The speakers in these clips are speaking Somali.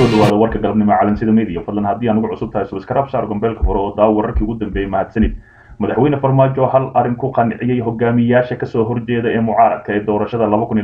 dhawaada warka galabnimo calansida media fadlan haddii aan ugu cusub tahay subscribe saar gombeelka fure oo daawo wararkii ugu dambeeyey mahadsanid madaxweyne farmaajo hal arrin ku qanciyey hogaamiyaasha kasoo horjeeda ee mucaaradka ee doorashada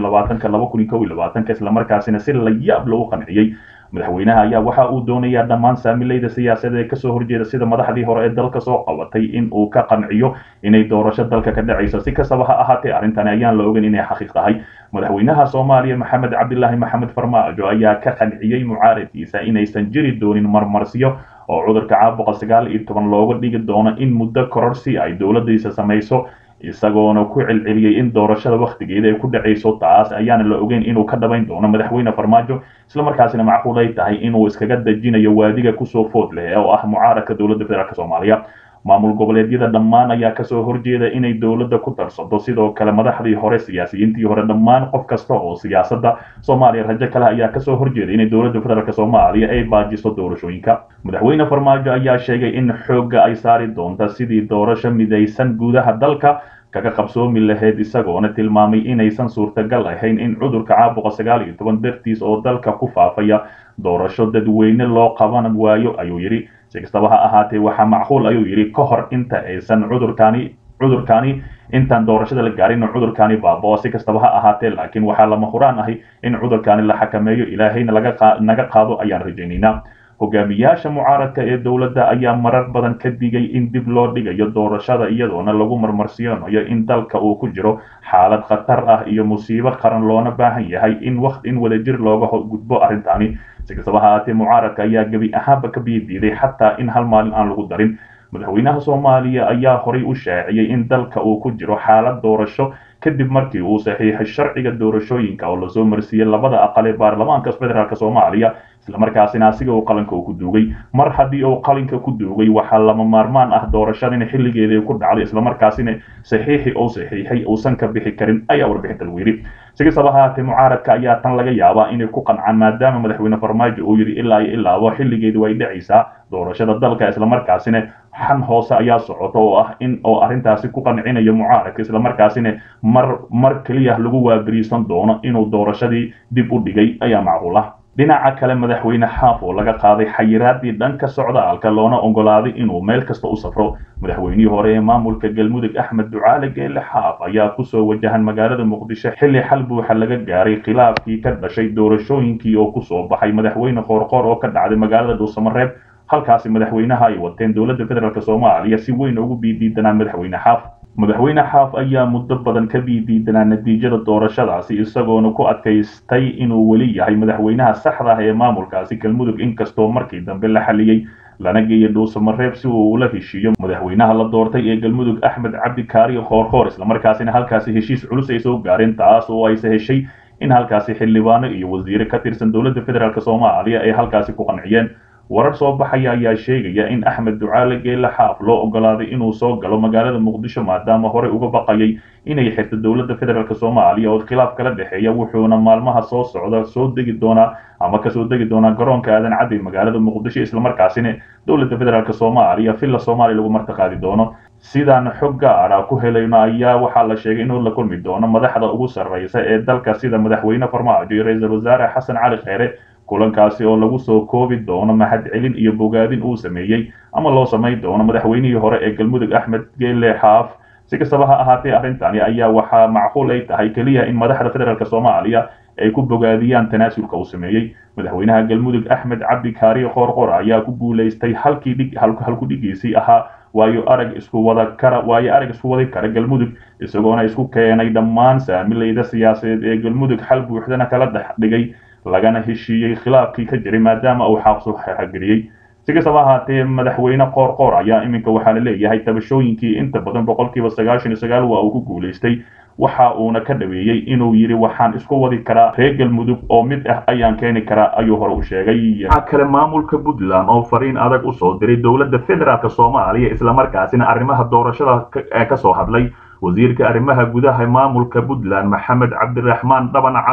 islamarkaasina si la yaab lagu qanciyey madaxweynaha ayaa waxa uu doonayaa dhammaan saamilayda siyaasadeed ee kasoo horjeeda sida madaxdii hore ee dalka soo qabatay in uu ka qanciyo inay doorasho dalka ka dhacayso si kastaba ha ahaatee arrintani ayaan la ogan inay xaqiiq tahay madaxweynaha soomaaliya maxamed cabdilaahi maxamed farmaajo ayaa ka qanciyey mucaaradkiisa inaysan jiri doonin marmarsiyo oo cudurka caabuqa sagaal iyo toban looga dhigi doono in muddo kororsi ay dowladdiisa samayso isagoona ku celceliyey in doorashada wakhtigeeda ay ku dhacayso taas ayaana la ogeyn inuu ka dhabayn doono madaxweyne farmaajo islamarkaasina macquul ay tahay inuu iskaga dejinayo waadiga kusoo food leh oo ah mucaaradka dowladda federaalk soomaaliya maamul goboleedyada dhammaan ayaa kasoo horjeeda inay dowladda ku darsato sidoo kale madaxdii hore siyaasiyiintii hore dhammaan qof kasta oo siyaasadda soomaaliya rajo kale ayaa kasoo horjeeda inay dowladda federaalk soomaaliya ay baajiso doorashooyinka madaxweyne farmaajo ayaa sheegay in xoogga ay saari doonta sidii doorasho midaysan gudaha dalka kaga qabsoomi lahayd isagoona tilmaamay inaysan suurtagal ahayn in cudurka caabuqa sagaal iyo toban dartiis oo dalka ku faafaya doorasho dadweyne loo qaban waayo ayuu yidhi si kastaba ha ahaatee waxaa macquul ayuu yidhi ka hor inta aysan cudurkaani cudurkaani intaan doorashada la gaarin cudurkaani baabao si kastaba ha ahaatee laakiin waxaa lama huraan ahay in cudurkaani la xakameeyo ilaahayna naga qaado ayaan rajaynaynaa hogaamiyaasha mucaaradka ee dowladda ayaa marar badan ka digay in dib loo dhigayo doorashada iyadoona lagu marmarsiyoonayo in dalka uu ku jiro xaalad khatar ah iyo musiibo qaran loona baahan yahay in waqti in wadajir looga gudbo arrintaani si kastaba ha ahaatee mucaaradka ayaa gebi ahaanba ka biidiiday xataa in hal maalin aan lagu darin madaxweynaha soomaaliya ayaa horay u shaaciyey in dalka uu ku jiro xaalad doorasho kadib markii uu saxiixay sharciga doorashooyinka oo lasoo marsiiyey labada aqal ee baarlamaanka federaalk soomaaliya islamarkaasina asiga uu qalinka uu ku duugay mar haddii uu qalinka ku duugay waxaa lama maarmaan ah doorashadina xilligeedii ku dhacday islamarkaasina saxiixi uu saxiixay uusan ka bixi karin ayaa warbixinta lagu yidhi si kastaba haatee mucaaradka ayaa tan laga yaabaa inay ku qancaan maadaama madaxweyne farmaajo uu yidhi ilaa iyo ilaabo xilligeedu way dhacaysaa doorashada dalka islamarkaasina xan hoose ayaa socota oo ah in oo arrintaasi ku qancinayo mucaaradka islamarkaasina mar mar keliya lagu waabariisan doono inuu doorashadii dib u dhigay ayaa macquul ah dhinaca kale madaxweyne xaaf oo laga qaaday xayiraadii dhanka socdaalka loona ogolaaday inuu meel kasta u safro madaxweynihii hore ee maamulka galmudug axmed ducaale geele xaaf ayaa kusoo wajahan magaalada muqdisho xilli xal buuxa laga gaaray khilaafkii ka dhashay doorashooyinkii oo kusoo baxay madaxweyne qoorqoor oo ka dhacday magaalada dhuusamareeb halkaasi madaxweynaha ay wateen dowladda federaalk soomaaliya si weyn ugu biidiidanaa madaxweyne xaaf madaxweyne xaaf ayaa muddo badan ka biidiidanaa natiijada doorashadaasi isagoona ku adkaystay inuu weli yahay madaxweynaha saxda ah ee maamulkaasi galmudug inkastoo markii dambe la xaliyey lana geeyay dhuusamareeb si uu ula heshiiyo madaxweynaha la doortay ee galmudug axmed cabdi kaari khoorkhoor islamarkaasina halkaasi heshiis culus ay soo gaareen taas oo ayse heshay in halkaasi xildhibaano iyo wasiire ka tirsan dowladda federaalk soomaaliya ay halkaasi ku qanciyeen warar soo baxaya ayaa sheegaya in axmed ducaale geele xaaf loo ogolaaday inuu soo galo magaalada muqdisho maadaama horey uga baqayay inay xirto dowladda federaalk soomaaliya oo khilaaf kala dhexeeya wuxuuna maalmaha soo socda soo degi doonaa ama kasoo degi doonaa garoonka aadan caddi magaalada muqdisho islamarkaasina dowladda federaalk soomaaliya villa soomaaliya lagu martiqaadi doono sidaan xog gaara ku helayno ayaa waxaa la sheegay inuu la kulmi doono madaxda ugu sarreysa ee dalka sida madaxweyne farmaajo iyo ra-iisul wasaare xasan cali kheyre kulankaasi oo lagu soo koobi doono mahadcelin iyo bogaadin uu sameeyey ama loo samayn doono madaxweynihii hore ee galmudug axmed geele xaaf si kastaba ha ahaatee arrintani ayaa waxaa macquul ay tahay keliya in madaxda federaalk soomaaliya ay ku bogaadiyaan tanaasulka uu sameeyey madaxweynaha galmudug axmed cabdi kaari qoorqor ayaa ku guulaystay halkii dhig halku dhigiisii ahaa waayo arag isku wada kara waayo arag isku wadi kara galmudug isagoona isku keenay dhammaan saamilayda siyaasadeed ee galmudug xal buuxdana kala dhex dhigay lagana heshiiyey khilaafkii ka jiray maadaama uu xaaqsu xageliyey si kastaba ahaatee madaxweyne qoorqoor ayaa iminka waxaa la leeyahay tabashooyinkii inta badan boqolkiiba sagaashan iyo sagaal waa uu ku guulaystay waxa uuna ka dhaweeyey inuu yidhi waxaan isku wadi karaa reer galmudug oo mid ah ayaan keeni karaa ayuu hore u sheegay waxaa kale maamulka puntland oo fariin adag usoo diray dowladda federaalk soomaaliya islamarkaasina arrimaha doorashada ee kasoo hadlay wasiirka arrimaha gudaha maamulka puntland maxamed cabdiraxmaan dhabanacad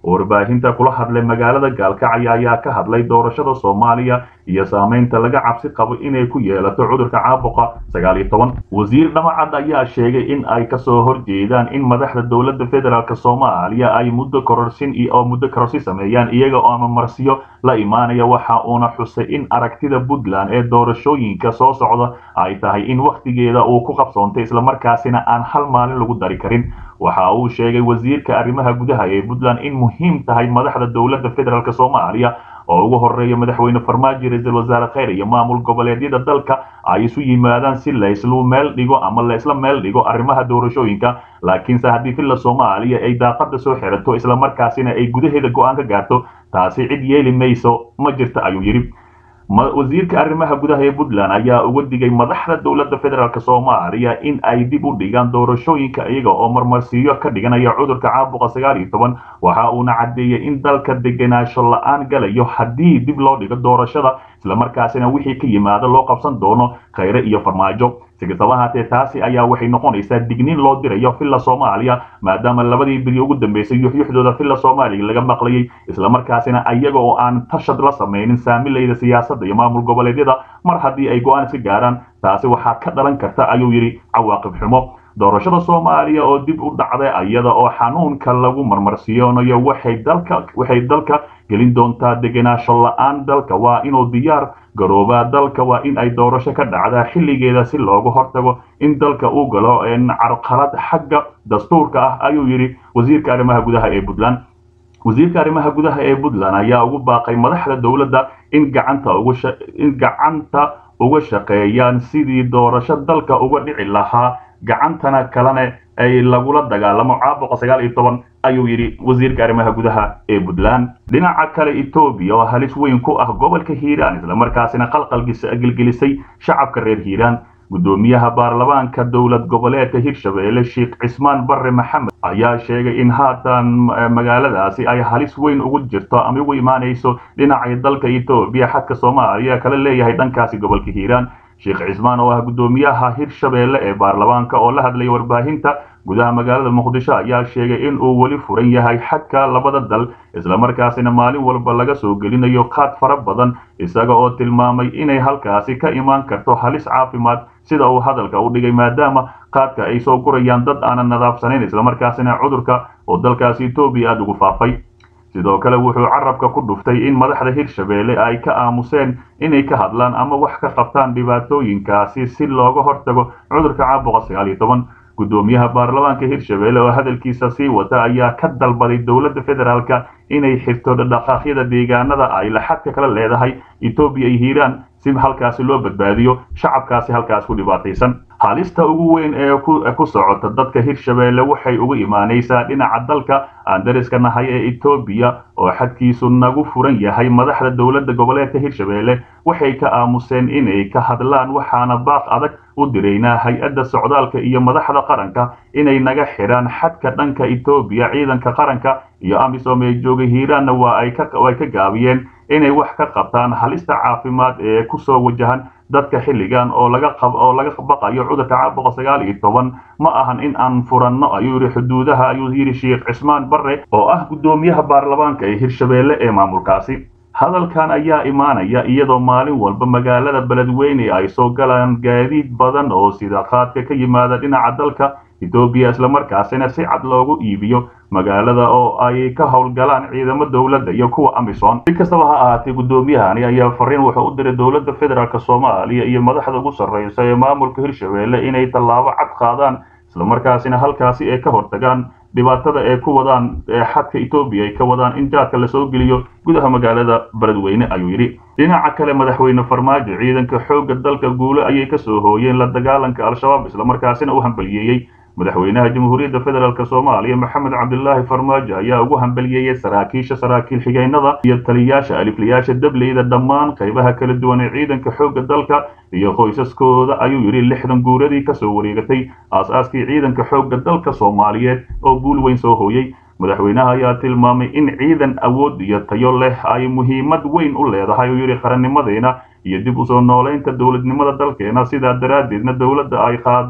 warbaahinta kula hadlay magaalada gaalkacyo ayaa ka hadlay doorashada soomaaliya iyo saameynta laga cabsi qabo inay ku yeelato cudurka caabuqa sagaal iyo toban wasiir dhamacad ayaa sheegay in ay kasoo horjeedaan in madaxda dowladda federaalk soomaaliya ay muddo kororsin oo muddo kororsi sameeyaan iyaga oo amamarsiyo la imaanaya waxa uuna xusay in aragtida puntland ee doorashooyinka soo socda ay tahay in wakhtigeeda uu ku qabsoontay islamarkaasina aan hal maalin lagu dari karin waxa uu sheegay wasiirka arrimaha gudaha ee puntland in muhiim tahay madaxda dowladda federaalk soomaaliya oo ugu horeeya madaxweyne farmaajo ra-iisul wasaare kheyr iyo maamul goboleedyada dalka ay isu yimaadaan si layslu meel dhigo ama laysla meel dhigo arrimaha doorashooyinka laakiinse haddii villa soomaaliya ay daaqada soo xirato islamarkaasina ay gudaheeda go-aan ka gaarto taasi cid yeeli mayso ma jirta ayuu yidhi wasiirka arrimaha gudaha ee puntland ayaa uga digay madaxda dowladda federaalk soomaaliya in ay dib u dhigaan doorashooyinka iyaga oo marmarsiiyo ka dhiganaya cudurka caabuqa sagaal iyo toban waxa uuna caddeeyey in dalka degenaansho la-aan galayo haddii dib loo dhigo doorashada islamarkaasina wixii ka yimaada loo qabsan doono khayre iyo farmaajo si kastaba haatee taasi ayaa waxay noqonaysaa digniin loo dirayo villa soomaaliya maadaama labadii beri ugu dambeysay yuxyuxdooda villa soomaaliya laga maqlayay islamarkaasina iyaga oo aan tashad la samaynin saamilayda siyaasadda iyo maamul goboleedyada mar haddii ay go-aan iska gaaraan taasi waxaa ka dhalan karta ayuu yidhi cawaaqib xumo doorashada soomaaliya oo dib u dhacday iyada oo xanuunka lagu marmarsiyoonayo waxay dalka waxay dalka gelin doontaa degenaansho la-aan dalka waa inuu diyaar garoobaa dalka waa in ay doorasho ka dhacdaa xilligeeda si looga hortago in dalka uu galo carqalad xagga dastuurka ah ayuu yidhi wasiirka arrimaha gudaha ee puntland wasiirka arrimaha gudaha ee puntland ayaa ugu baaqay madaxda dowladda in gacanta ugu in gacanta uga shaqeeyaan sidii doorasho dalka uga dhici lahaa gacantana kalena ay lagula dagaalamo caabuqa sagaal iyo toban ayuu yidhi wasiirka arrimaha gudaha ee puntland dhinaca kale etoobiya oo halis weyn ku ah gobolka hiiraan islamarkaasina qalqalgelgelisay shacabka reer hiiraan guddoomiyaha baarlamaanka dowlad goboleedka hirshabeelle sheekh cismaan barre maxamed ayaa sheegay in haatan magaaladaasi ay halis weyn ugu jirto ama ugu imaanayso dhinaca dalka etoobiya xadka soomaaliya kala leeyahay dhankaasi gobolka hiiraan sheekh cismaan oo ah guddoomiyaha hirshabeelle ee baarlamaanka oo la hadlaya warbaahinta gudaha magaalada muqdisho ayaa sheegay in uu weli furan yahay xadka labada dal islamarkaasina maalin walba laga soo gelinayo qaad fara badan isaga oo tilmaamay inay halkaasi ka imaan karto halis caafimaad sida uu hadalka u dhigay maadaama qaadka ay soo gurayaan dad aanan nadaafsanayn islamarkaasina cudurka oo dalkaasi etoobiya aada ugu faafay sidoo kale wuxuu carabka ku dhuftay in madaxda hirshabeelle ay ka aamuseen inay ka hadlaan ama wax ka qabtaan dhibaatooyinkaasi si looga hortago cudurka caabuqa sagaal iyo toban guddoomiyaha baarlamaanka hirshabeelle oo hadalkiisa sii wata ayaa ka dalbaday dowladda federaalka inay xirto dhaqaaqyada deegaanada ay laxadka kala leedahay etoobiya iyo hiiraan si halkaasi loo badbaadiyo shacabkaasi halkaas ku dhibaataysan halista ugu weyn ee ku socota dadka hirshabeelle waxay uga imaanaysaa dhinaca dalka aan dariska nahay ee etoobiya oo xadkiisu nagu furan yahay madaxda dowladda goboleedka hirshabeelle waxay ka aamuseen inay ka hadlaan waxaana baaq adag u diraynaa hay-adda socdaalka iyo madaxda qaranka inay naga xidhaan xadka dhanka etoobiya ciidanka qaranka iyo amisom ee joogay hiiraanna waa ay ka gaabiyeen inay wax ka qabtaan halista caafimaad ee kusoo wajahan dadka xilligan oo laga oo laga baqayo cudurka caabuqa sagaal iyo toban ma ahan in aan furanno ayuu yidhi xuduudaha ayuu yidhi sheekh cismaan barre oo ah guddoomiyaha baarlamaanka ee hirshabeelle ee maamulkaasi hadalkan ayaa imaanaya iyadoo maalin walba magaalada beledweyne ay soo galaan gaadiid badan oo sida qaadka ka yimaada dhinaca dalka etoobiya islamarkaasina si cad loogu iibiyo magaalada oo ay ka howlgalaan ciidamo dowladda iyo kuwa amisom si kastaba ha ahaatee guddoomiyahani ayaa fariin wuxuu u diray dowladda federaalk soomaaliya iyo madaxda ugu sarreysa ee maamulka hirshabeelle inay tallaabo cad qaadaan islamarkaasina halkaasi ay ka hortagaan dhibaatada ay ku wadaan xadka etoobiya ay ka wadaan in jaadka lasoo geliyo gudaha magaalada beledweyne ayuu yidhi dhinaca kale madaxweyne farmaajo ciidanka xoogga dalka guule ayay ka soo hooyeen la dagaalanka al-shabaab islamarkaasina u hambaliyeeyey madaxweynaha jamhuuriyadda federaalk soomaaliya maxamed cabdilaahi farmaajo ayaa ugu hambaliyeeyey saraakiisha saraakiil xigeynada iyo taliyaasha aliflayaasha dableyda dhammaan qaybaha kala duwan ee ciidanka xoogga dalka iyo qoysaskooda ayuu yidhi lixdan guuradii kasoo wareegatay aas-aaskii ciidanka xoogga dalka soomaaliyeed oo guul weyn soo hooyey madaxweynaha ayaa tilmaamay in ciidan awood iyo tayo leh ay muhiimad weyn u leedahay uu yidhi qarannimadeena iyo dib usoo noolaynta dowladnimada dalkeena sidaa daraaddeedna dowladda ay qaaday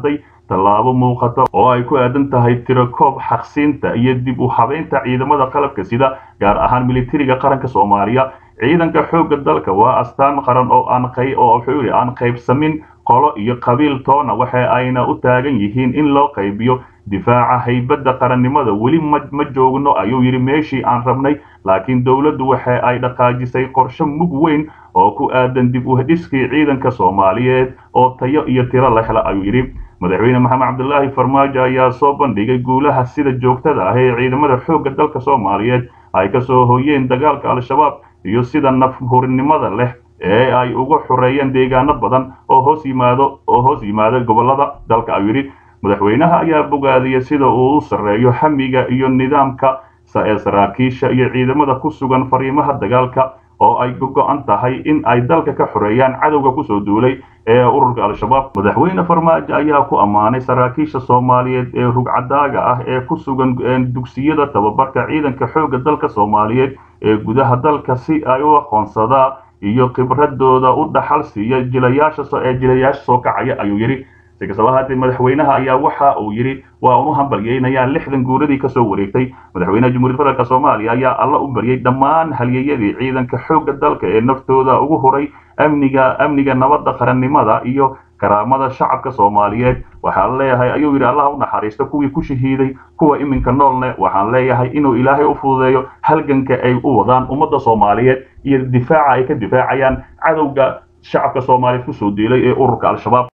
tallaabo muuqata oo ay ku aadan tahay tirakoob xaqsiinta iyo dib u habeynta ciidamada qalabka sida gaar ahaan militariga qaranka soomaaliya ciidanka xoogga dalka waa astaan qaran oo aan oo wuxuu yidhi aan qaybsamin qolo iyo qabiil toona waxa ayna u taagan yihiin in loo qaybiyo difaaca haybadda qarannimada weli ma ma joogno ayuu yidhi meeshii aan rabnay laakiin dowladdu waxa ay dhaqaajisay qorshe mug weyn oo ku aadan dib u dhiskii ciidanka soomaaliyeed oo tayo iyo tiro la hela ayuu yidhi madaxweyne maxamed cabdilaahi farmaajo ayaa soo bandhigay guulaha sida joogtada ah ee ciidamada xoogga dalka soomaaliyeed ay ka soo hoyeen dagaalka al-shabaab iyo sida nafhurinimada leh ee ay uga xoreeyeen deegaano badan oo hoos yimaado oo hoos yimaada gobollada dalka ayuu yidhi madaxweynaha ayaa bogaadiyay sida uu u sarreeyo xamiga iyo nidaamka ee saraakiisha iyo ciidamada ku sugan fariimaha dagaalka oo ay go-an tahay in ay dalka ka xoreeyaan cadowga kusoo duulay ee ururka al-shabaab madaxweyne farmaajo ayaa ku ammaanay saraakiisha soomaaliyeed ee rugcadaaga ah ee ku sugan dugsiyada tababarka ciidanka xoogga dalka soomaaliyeed ee gudaha dalka si ay u aqoonsadaan iyo khibradooda u dhaxal siiya jilayaasha ee jilayaasha soo kacaya ayuu yidhi si kastaba haatee madaxweynaha ayaa waxa uu yidhi waa unu hambalyeynayaa lixdan guuradii kasoo wareegtay madaxweynaha jamhuuriyad federaalk soomaaliya ayaa alla u baryay dhammaan halyeyadii ciidanka xoogga dalka ee naftooda ugu horay amniga amniga nabadda qarannimada iyo karaamada shacabka soomaaliyeed waxaan leeyahay ayuu yidhi allah u naxariisto kuwii ku shahiiday kuwa iminka noolne waxaan leeyahay inuu ilaahay u fududeeyo halganka ay u wadaan ummadda soomaaliyeed iyo difaaca ay ka difaacayaan cadowga shacabka soomaaliyeed kusoo diilay ee ururka al-shabaab